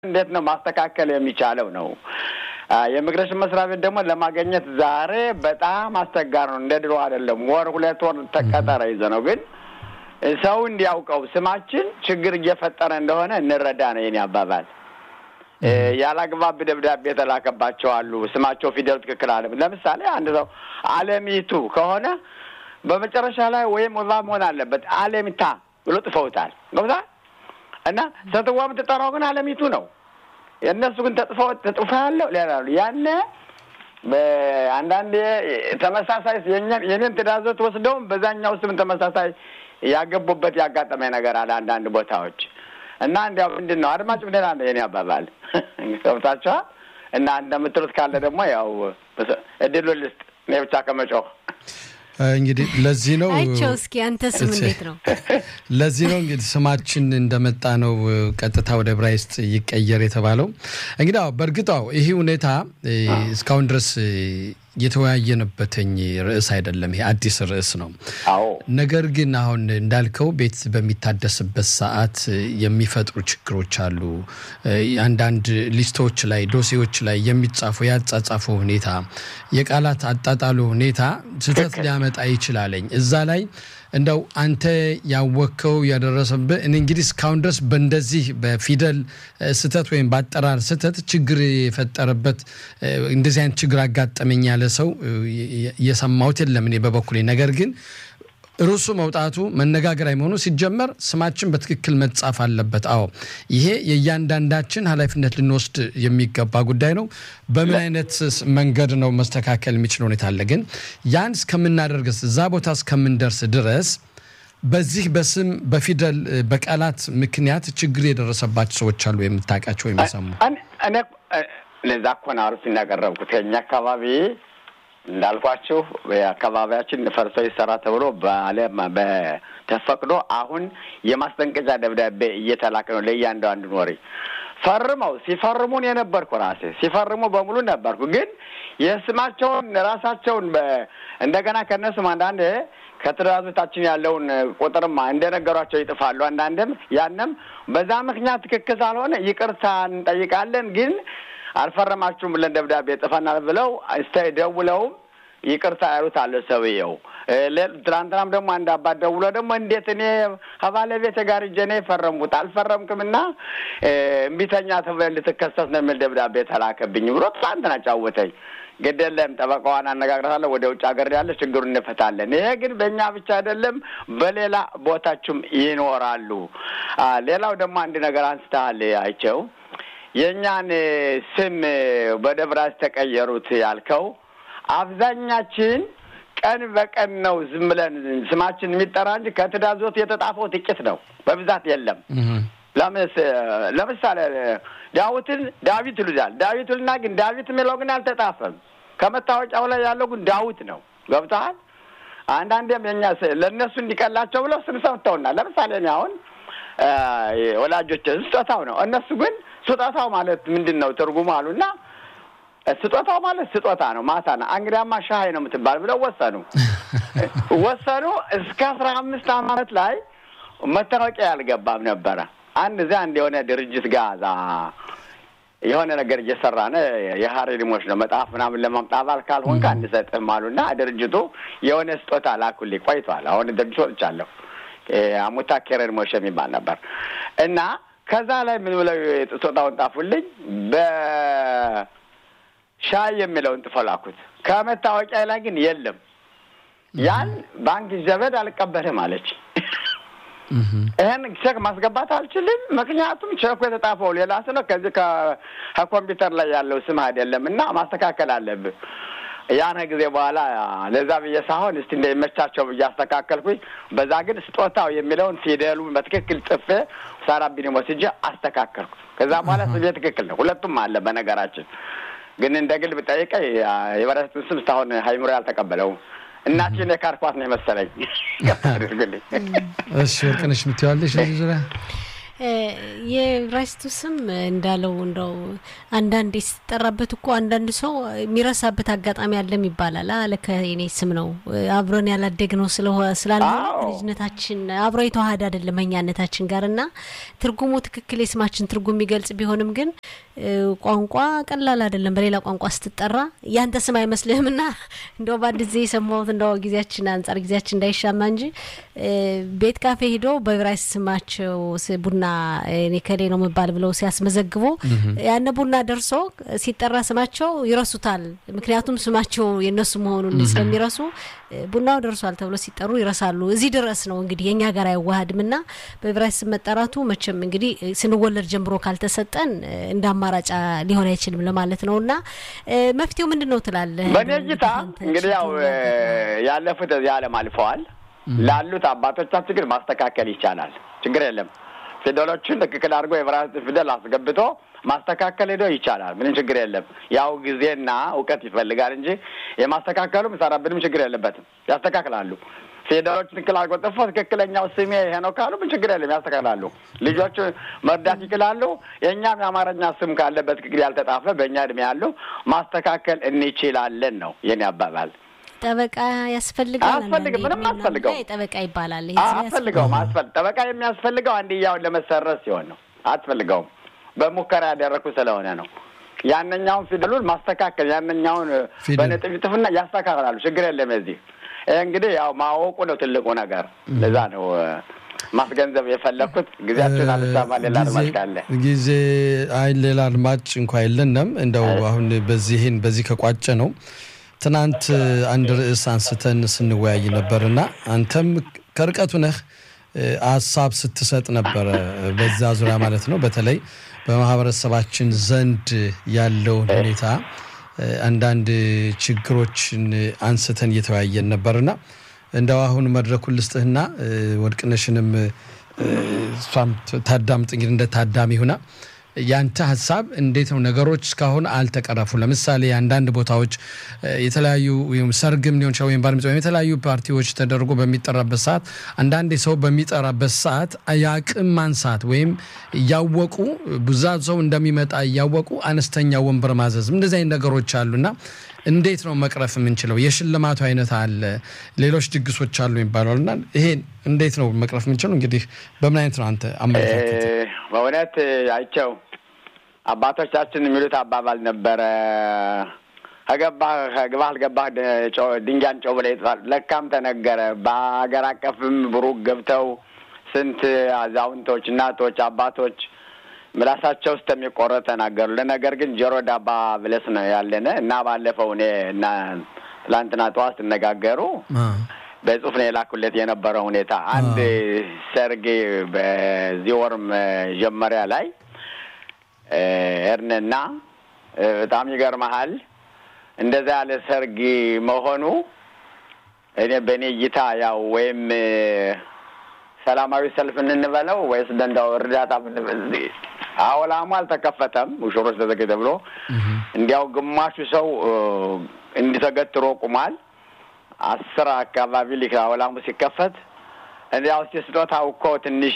እንዴት ነው ማስተካከል የሚቻለው ነው። የኢሚግሬሽን መስሪያ ቤት ደግሞ ለማግኘት ዛሬ በጣም አስቸጋሪ ነው። እንደ ድሮ አይደለም። ወር ሁለት ወር ተቀጠረ ይዘ ነው ግን ሰው እንዲያውቀው ስማችን ችግር እየፈጠረ እንደሆነ እንረዳ ነው የኔ አባባል። ያላግባብ ደብዳቤ የተላከባቸው አሉ። ስማቸው ፊደሉ ትክክል አለ። ለምሳሌ አንድ ሰው አለሚቱ ከሆነ በመጨረሻ ላይ ወይም ወባ መሆን አለበት አለሚታ ብሎ ጥፈውታል። ገብታ እና ሴትዋ የምትጠራው ግን አለሚቱ ነው። የእነሱ ግን ተጥፎ ተጥፎ ያለው ሌላ ያነ አንዳንዴ ተመሳሳይ የኔን ትእዛዞት ወስደውም በዛኛው ስም ተመሳሳይ ያገቡበት ያጋጠመ ነገር አለ አንዳንድ ቦታዎች እና እንዲያው ምንድን ነው አድማጭ ምንድን አለ የኔ አባባል ገብታችኋል። እና እንደምትሉት ካለ ደግሞ ያው እድሉ ልስጥ እኔ ብቻ ከመጮህ እንግዲህ ለዚህ ነው አይቸው እስኪ አንተ ስም እንዴት ነው? ለዚህ ነው እንግዲህ ስማችን እንደመጣ ነው ቀጥታ ወደ ዕብራይስጥ ይቀየር የተባለው። እንግዲህ አዎ በእርግጥ አዎ ይህ ሁኔታ እስካሁን ድረስ የተወያየንበትኝ ርዕስ አይደለም። ይሄ አዲስ ርዕስ ነው። አዎ ነገር ግን አሁን እንዳልከው ቤት በሚታደስበት ሰዓት የሚፈጥሩ ችግሮች አሉ። አንዳንድ ሊስቶች ላይ ዶሴዎች ላይ የሚጻፉ ያጻጻፉ ሁኔታ፣ የቃላት አጣጣሉ ሁኔታ ስህተት ሊያመጣ ይችላለኝ እዛ ላይ እንደው አንተ ያወቅከው ያደረሰብህ እኔ እንግዲህ እስካሁን ድረስ በእንደዚህ በፊደል ስህተት ወይም በአጠራር ስህተት ችግር የፈጠረበት እንደዚህ አይነት ችግር አጋጠመኝ ያለ ሰው የሰማሁት የለም እኔ በበኩሌ። ነገር ግን ርዕሱ መውጣቱ መነጋገሪያ መሆኑ ሲጀመር ስማችን በትክክል መጻፍ አለበት። አዎ ይሄ የእያንዳንዳችን ኃላፊነት ልንወስድ የሚገባ ጉዳይ ነው። በምን አይነት መንገድ ነው መስተካከል የሚችል ሁኔታ አለ። ግን ያን እስከምናደርግስ እዛ ቦታ እስከምንደርስ ድረስ በዚህ በስም በፊደል በቃላት ምክንያት ችግር የደረሰባቸው ሰዎች አሉ የምታውቃቸው የሚሰሙ እኔ ለዛ እኮ ነው አሪፍ እናቀረብኩት ከኛ አካባቢ እንዳልኳችሁ አካባቢያችን ፈርሶ ይሰራ ተብሎ በዓለም በተፈቅዶ አሁን የማስጠንቀቂያ ደብዳቤ እየተላከ ነው ለእያንዳንዱ ኖሪ ፈርመው ሲፈርሙን የነበርኩ ራሴ ሲፈርሙ በሙሉ ነበርኩ። ግን የስማቸውን ራሳቸውን እንደገና ከእነሱም አንዳንድ ከትእዛዞቻችን ያለውን ቁጥርማ እንደነገሯቸው ይጥፋሉ። አንዳንድም ያንም በዛ ምክንያት ትክክል ሳልሆነ ይቅርታ እንጠይቃለን ግን አልፈረማችሁም ብለን ደብዳቤ ጽፈናል ብለው እስተ ደውለውም ይቅርታ ያሉት አለ ሰውየው። ትናንትናም ደግሞ አንድ አባት ደውሎ ደግሞ እንዴት እኔ ከባለቤቴ ጋር እጄ እኔ የፈረምኩት አልፈረምክም እና እምቢተኛ ተብለን ልትከሰስ ነው የሚል ደብዳቤ ተላከብኝ ብሎ ትናንትና ጫወተኝ። ግድ የለም ጠበቃዋን አነጋግራታለሁ። ወደ ውጭ ሀገር ያለ ችግሩን እንፈታለን። ይሄ ግን በእኛ ብቻ አይደለም፣ በሌላ ቦታችሁም ይኖራሉ። ሌላው ደግሞ አንድ ነገር አንስተሃል አይቸው የእኛን ስም ወደ ብራስ ተቀየሩት ያልከው አብዛኛችን ቀን በቀን ነው ዝም ብለን ስማችን የሚጠራ እንጂ ከትእዛዞት የተጣፈው ጥቂት ነው፣ በብዛት የለም። ለምሳሌ ዳዊትን ዳዊት ይሉታል። ዳዊት ልና ግን ዳዊት የሚለው ግን አልተጣፈም። ከመታወቂያው ላይ ያለው ግን ዳዊት ነው። ገብተሃል? አንዳንዴም የኛ ለእነሱ እንዲቀላቸው ብለው ስም ሰምተውናል። ለምሳሌ እኔ አሁን ወላጆች ስጦታው ነው። እነሱ ግን ስጦታው ማለት ምንድን ነው ትርጉሙ አሉና ስጦታው ማለት ስጦታ ነው፣ ማታ ነው። እንግዲያማ ሻይ ነው የምትባል ብለው ወሰኑ ወሰኑ። እስከ አስራ አምስት አመት ላይ መታወቂያ ያልገባም ነበረ። አንድ እዚያ አንድ የሆነ ድርጅት ጋዛ የሆነ ነገር እየሰራን የሀሬዲሞች ነው መጽሐፍ ምናምን ለማምጣት አባል ካልሆንክ አንሰጥህም አሉና ድርጅቱ የሆነ ስጦታ ላኩልኝ። ቆይቷል። አሁን ድርጅት ወጥቻለሁ። አሙታ ኬረድ ሞሽ የሚባል ነበር እና ከዛ ላይ ምን ብለው ስጦታውን ጣፉልኝ። በሻይ የሚለውን ጥፎ ላኩት። ከመታወቂያ ላይ ግን የለም። ያን ባንክ ዘበድ አልቀበልም አለች። ይህን ቼክ ማስገባት አልችልም፣ ምክንያቱም ቼኩ የተጣፈው ሌላ ስነ ከዚህ ከኮምፒውተር ላይ ያለው ስም አይደለም እና ማስተካከል አለብህ። ያን ጊዜ በኋላ ለዛ ብዬ ሳሆን እስቲ እንደሚመቻቸው ብዬ አስተካከልኩኝ። በዛ ግን ስጦታው የሚለውን ፊደሉን በትክክል ጽፌ ሳራቢን ወስጄ አስተካከልኩ። ከዛ በኋላ ስሜ ትክክል ነው። ሁለቱም አለ። በነገራችን ግን እንደ ግል ብጠይቀኝ የበረቱን ስም እስካሁን ሀይምሮ ያልተቀበለውም እናችን የካርኳት ነው የመሰለኝ። አድርግልኝ። እሺ ወርቅነሽ የምትይዋለሽ እዚህ ዙሪያ የዕብራይስጡ ስም እንዳለው እንደው አንዳንዴ ስትጠራበት እኮ አንዳንድ ሰው የሚረሳበት አጋጣሚ አለም ይባላል። አለ ከኔ ስም ነው አብረን ያላደግነው ስላለ ልጅነታችን አብሮ የተዋሃደ አይደለም እኛነታችን ጋር እና ትርጉሙ ትክክል የስማችን ትርጉም የሚገልጽ ቢሆንም ግን ቋንቋ ቀላል አይደለም። በሌላ ቋንቋ ስትጠራ ያንተ ስም አይመስልህም እና እንደው በአንድ ጊዜ የሰማሁት እንደው ጊዜያችን አንጻር ጊዜያችን እንዳይሻማ እንጂ ቤት ካፌ ሄዶ በዕብራይስጥ ስማቸው ቡና እኔ ከሌ ነው መባል ብለው ሲያስመዘግቡ ያነ ቡና ደርሶ ሲጠራ ስማቸው ይረሱታል። ምክንያቱም ስማቸው የነሱ መሆኑን ስለሚረሱ ቡናው ደርሷል ተብሎ ሲጠሩ ይረሳሉ። እዚህ ድረስ ነው እንግዲህ የእኛ ጋር አይዋሃድም እና በዕብራይስጥ ስም መጠራቱ መቼም እንግዲህ ስንወለድ ጀምሮ ካልተሰጠን እንደ አማራጭ ሊሆን አይችልም ለማለት ነው እና መፍትሄው ምንድን ነው ትላለህ? በእኔ እይታ እንግዲህ ያው ያለፉት እዚህ ዓለም አልፈዋል። ላሉት አባቶቻችን ግን ማስተካከል ይቻላል። ችግር የለም። ፊደሎችን ትክክል አድርጎ የዕብራይስጥ ፊደል አስገብቶ ማስተካከል ሄዶ ይቻላል። ምንም ችግር የለም። ያው ጊዜና እውቀት ይፈልጋል እንጂ የማስተካከሉ ምሰራብንም ችግር የለበትም። ያስተካክላሉ። ፊደሎች ትክክል አድርጎ ጽፎ ትክክለኛው ስሜ ይሄ ነው ካሉ ምን ችግር የለም፣ ያስተካክላሉ። ልጆች መርዳት ይችላሉ። የእኛም የአማርኛ ስም ካለ በትክክል ያልተጣፈ በእኛ እድሜ ያሉ ማስተካከል እንችላለን ነው የኔ አባባል። ጠበቃ ያስፈልጋል። አያስፈልግም። ምንም አያስፈልገው። ጠበቃ ይባላል። አያስፈልገውም። አስፈል ጠበቃ የሚያስፈልገው አንድያውን ለመሰረዝ ሲሆን ነው። አያስፈልገውም። በሙከራ ያደረግኩ ስለሆነ ነው። ያነኛውን ፊደሉን ማስተካከል ያነኛውን በነጥብ ይጥፍና ያስተካክላሉ። ችግር የለም። የዚህ ይህ እንግዲህ ያው ማወቁ ነው ትልቁ ነገር። ለዛ ነው ማስገንዘብ የፈለግኩት። ጊዜያችን አልሳማ ሌላ አድማጭ ካለ ጊዜ አይ ሌላ አድማጭ እንኳ የለንም። እንደው አሁን በዚህን በዚህ ከቋጨ ነው ትናንት አንድ ርዕስ አንስተን ስንወያይ ነበርና አንተም ከርቀቱ ነህ ሀሳብ ስትሰጥ ነበረ በዛ ዙሪያ ማለት ነው። በተለይ በማህበረሰባችን ዘንድ ያለውን ሁኔታ አንዳንድ ችግሮችን አንስተን እየተወያየን ነበርና እንደው አሁን መድረኩን ልስጥህና ወድቅነሽንም እሷም ታዳምጥ እንግዲህ እንደ ታዳሚ ሁና ያንተ ሀሳብ እንዴት ነው? ነገሮች እስካሁን አልተቀረፉ። ለምሳሌ አንዳንድ ቦታዎች የተለያዩ ሰርግም ሊሆን ይችላል ወይም ባርሚት ወይም የተለያዩ ፓርቲዎች ተደርጎ በሚጠራበት ሰዓት አንዳንድ ሰው በሚጠራበት ሰዓት የአቅም ማንሳት ወይም እያወቁ ብዛት ሰው እንደሚመጣ እያወቁ አነስተኛ ወንበር ማዘዝም እንደዚህ አይነት ነገሮች አሉና እንዴት ነው መቅረፍ የምንችለው? የሽልማቱ አይነት አለ፣ ሌሎች ድግሶች አሉ ይባላል እና ይሄን እንዴት ነው መቅረፍ የምንችለው? እንግዲህ በምን አይነት ነው አንተ አመለካከት? በእውነት አይቸው አባቶቻችን የሚሉት አባባል ነበረ ከገባህ ከግባህ አልገባህ ድንጋይን ጨው ብለህ ይጥፋል። ለካም ተነገረ። በሀገር አቀፍም ብሩክ ገብተው ስንት አዛውንቶች፣ እናቶች፣ አባቶች ምላሳቸው ውስጥ የሚቆረጥ ተናገሩ። ለነገር ግን ጆሮ ዳባ ብለስ ነው ያለነ እና ባለፈው እኔ እና ትላንትና ጠዋት ሲነጋገሩ በጽሁፍ ነው የላኩለት የነበረው ሁኔታ አንድ ሰርግ በዚህ ወር መጀመሪያ ላይ እርንና በጣም ይገርመሃል እንደዛ ያለ ሰርግ መሆኑ እኔ በእኔ እይታ ያው ወይም ሰላማዊ ሰልፍ እንበለው ወይስ እንደንዳው እርዳታ አውላሙ አልተከፈተም። ሙሽሮች ተዘገ ተብሎ እንዲያው ግማሹ ሰው እንዲተገትሮ ቁሟል። አስር አካባቢ ሊክ አውላሙ ሲከፈት እንዲያው እስቲ ስጦታው እኮ ትንሽ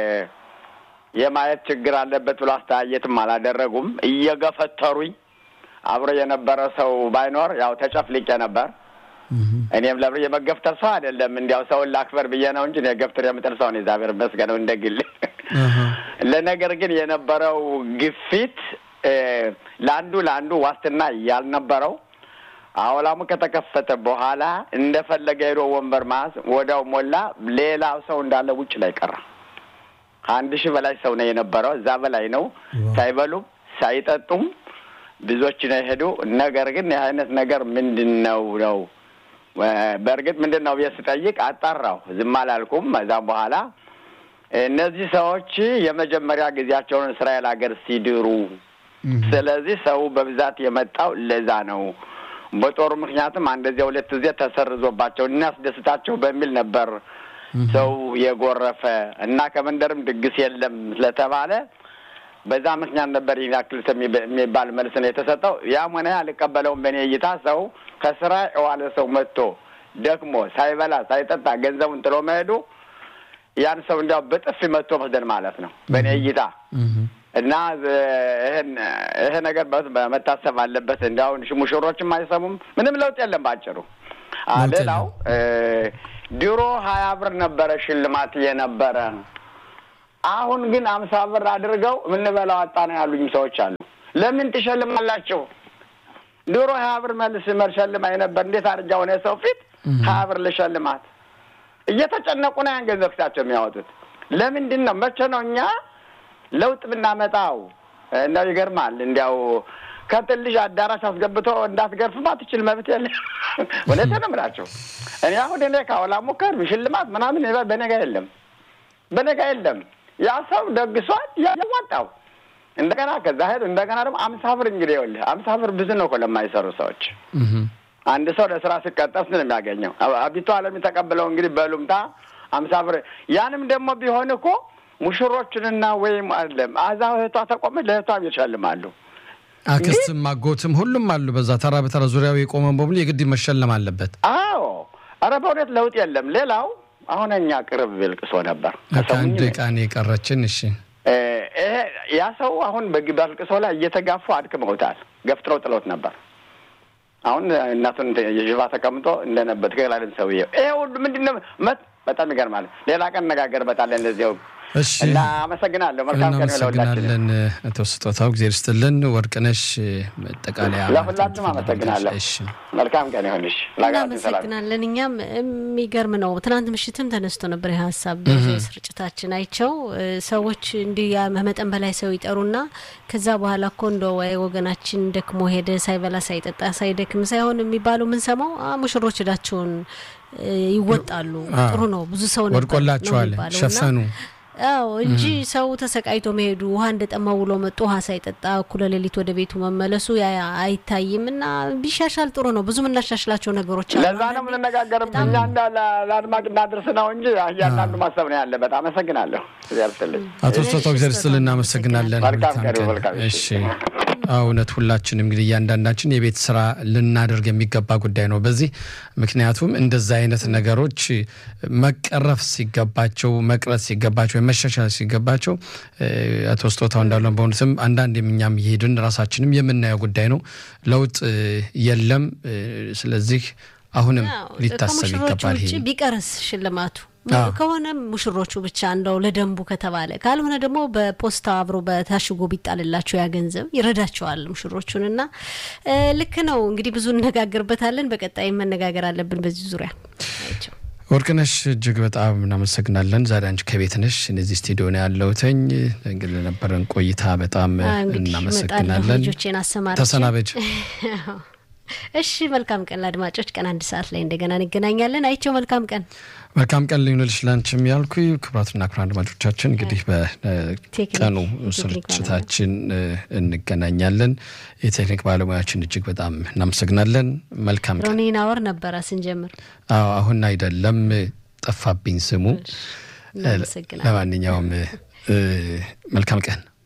የማየት ችግር አለበት ብሎ አስተያየትም አላደረጉም። እየገፈተሩኝ አብሮ የነበረ ሰው ባይኖር ያው ተጨፍልቄ ነበር። እኔም ለብር የመገፍተር ሰው አይደለም። እንዲያው ሰውን ላክበር ብዬ ነው እንጂ ገፍትር የምጥል ሰው ነው። እግዚአብሔር ይመስገን እንደ ግል። ለነገር ግን የነበረው ግፊት ለአንዱ ለአንዱ ዋስትና ያልነበረው አውላሙ ከተከፈተ በኋላ እንደፈለገ ሄዶ ወንበር ማስ ወዲያው ሞላ። ሌላው ሰው እንዳለ ውጭ ላይ ቀረ። ከአንድ ሺህ በላይ ሰው ነው የነበረው። እዛ በላይ ነው። ሳይበሉም ሳይጠጡም ብዙዎች ነው የሄዱ። ነገር ግን ይህ አይነት ነገር ምንድን ነው ነው በእርግጥ ምንድን ነው ብዬ ስጠይቅ አጣራሁ። ዝም አላልኩም። ከዛም በኋላ እነዚህ ሰዎች የመጀመሪያ ጊዜያቸውን እስራኤል ሀገር ሲድሩ፣ ስለዚህ ሰው በብዛት የመጣው ለዛ ነው። በጦሩ ምክንያትም አንደዚያ ሁለት ጊዜ ተሰርዞባቸው እናስደስታቸው በሚል ነበር ሰው የጎረፈ እና ከመንደርም ድግስ የለም ስለተባለ በዛ ምክንያት ነበር ይህን ያክል የሚባል መልስ ነው የተሰጠው። ያም ሆነ አልቀበለውም። በእኔ እይታ ሰው ከስራ የዋለ ሰው መጥቶ ደክሞ ሳይበላ ሳይጠጣ ገንዘቡን ጥሎ መሄዱ ያን ሰው እንዲያው በጥፊ መቶ መስደድ ማለት ነው በእኔ እይታ እና ይህን ይሄ ነገር መታሰብ አለበት። እንዲያውን ሙሽሮችም አይሰሙም። ምንም ለውጥ የለም ባጭሩ። ሌላው ድሮ ሀያ ብር ነበረ ሽልማት የነበረ አሁን ግን አምሳ ብር አድርገው የምንበላው አጣ ነው ያሉኝ ሰዎች አሉ። ለምን ትሸልማላችሁ? ድሮ ሀያ ብር መልስ መሸልማኝ ነበር። እንዴት አድርጃ ሆነ የሰው ፊት ሀያ ብር ልሸልማት? እየተጨነቁ ነው ያን ገንዘብ ፊታቸው የሚያወጡት። ለምንድን ነው? መቼ ነው እኛ ለውጥ ብናመጣው? እንደው ይገርማል። እንዲያው ከትን ልጅ አዳራሽ አስገብቶ እንዳትገርፍም አትችል መብት የለ። እውነቴን ነው የምላቸው። እኔ አሁን እኔ ካወላ ሙከር ሽልማት ምናምን በነጋ የለም፣ በነጋ የለም። ያ ሰው ደግሷል፣ ያዋጣው እንደገና ከዛ ሄዱ። እንደገና ደግሞ አምሳ ብር እንግዲህ ይኸውልህ አምሳ ብር ብዙ ነው እኮ ለማይሰሩ ሰዎች። አንድ ሰው ለስራ ሲቀጠር ነው የሚያገኘው። አቢቱ አለም የተቀበለው እንግዲህ በሉምታ አምሳ ብር። ያንም ደግሞ ቢሆን እኮ ሙሽሮችንና ወይም አለም አዛ እህቷ ተቆመች ለእህቷም ይሸልማሉ። አክስትም አጎትም ሁሉም አሉ። በዛ ተራ በተራ ዙሪያው የቆመ በሙሉ የግድ መሸለም አለበት። አዎ፣ ኧረ በእውነት ለውጥ የለም። ሌላው አሁን እኛ ቅርብ ልቅሶ ነበር አንድ ቃን የቀረችን እሺ ይሄ ያ ሰው አሁን በልቅሶ ላይ እየተጋፉ አድክመውታል። ገፍትረው ጥለውት ነበር። አሁን እናቱን የዥባ ተቀምጦ እንደነበር ትክክል አይደል ሰውዬው። ይሄ ሁሉ ምንድን ነው? በጣም ይገርማል። ሌላ ቀን እነጋገርበታለን እንደዚያው እሺ እና አመሰግናለሁ። መልካም ቀን እናመሰግናለን። አቶ ስጦታው እግዜር ይስጥልን። ወርቅነሽ መጠቃለያ ለሁላችሁም አመሰግናለሁ። እሺ መልካም ቀን ይሁንሽ። እናመሰግናለን። እኛም የሚገርም ነው። ትናንት ምሽትም ተነስቶ ነበር ይህ ሀሳብ ብዙ ስርጭታችን አይቸው ሰዎች እንዲህ መጠን በላይ ሰው ይጠሩና ከዛ በኋላ እኮ እንደ ወይ ወገናችን ደክሞ ሄደ ሳይበላ ሳይጠጣ ሳይደክም ሳይሆን የሚባሉ የምንሰማው ሙሽሮች እዳቸውን ይወጣሉ። ጥሩ ነው። ብዙ ሰው ነበር ወድቆላቸዋል፣ ሸፈኑ አዎ እንጂ ሰው ተሰቃይቶ መሄዱ ውሃ እንደጠማ ውሎ መጡ ውሃ ሳይጠጣ እኩለ ሌሊት ወደ ቤቱ መመለሱ አይታይም። እና ቢሻሻል ጥሩ ነው። ብዙ የምናሻሽላቸው ነገሮች አሉ። ለዛ ነው የምንነጋገርም እኛ እንዳ ለአድማጭ እናድርስ ነው እንጂ እያንዳንዱ ማሰብ ነው ያለበት። አመሰግናለሁ። ያርስልኝ አቶ ስጦታው እግዚአብሔር ይስጥልን። እናመሰግናለን። መልካም ቀን መልካም እሺ እውነት ሁላችንም እንግዲህ እያንዳንዳችን የቤት ስራ ልናደርግ የሚገባ ጉዳይ ነው በዚህ ምክንያቱም እንደዛ አይነት ነገሮች መቀረፍ ሲገባቸው መቅረት ሲገባቸው መሻሻል ሲገባቸው አቶ ስጦታው እንዳለን በእውነትም አንዳንድ የምኛም እየሄድን ራሳችንም የምናየው ጉዳይ ነው። ለውጥ የለም። ስለዚህ አሁንም ሊታሰብ ይገባል። ይሄ ቢቀርስ ሽልማቱ ከሆነም ሙሽሮቹ ብቻ እንደው ለደንቡ ከተባለ ካልሆነ ደግሞ በፖስታ አብሮ በታሽጎ ቢጣልላቸው ያ ገንዘብ ይረዳቸዋል ሙሽሮቹን። እና ልክ ነው እንግዲህ ብዙ እነጋገርበታለን። በቀጣይ መነጋገር አለብን በዚህ ዙሪያ። ወርቅነሽ እጅግ በጣም እናመሰግናለን። ዛሬ አንቺ ከቤት ነሽ፣ እነዚህ ስቱዲዮ ነው ያለሁትኝ። እንግዲህ ለነበረን ቆይታ በጣም እናመሰግናለን። ልጆቼን አሰማርቼ ተሰናበች። እሺ መልካም ቀን ለአድማጮች። ቀን አንድ ሰዓት ላይ እንደገና እንገናኛለን። አይቸው መልካም ቀን መልካም ቀን ልዩንልሽ ላንቺም ያልኩ ክቡራትና ክቡራን አድማጮቻችን እንግዲህ በቀኑ ስርጭታችን እንገናኛለን። የቴክኒክ ባለሙያችን እጅግ በጣም እናመሰግናለን። መልካም ቀን። ሮኒን አወር ነበረ ስንጀምር። አዎ አሁን አይደለም ጠፋብኝ ስሙ። ለማንኛውም መልካም ቀን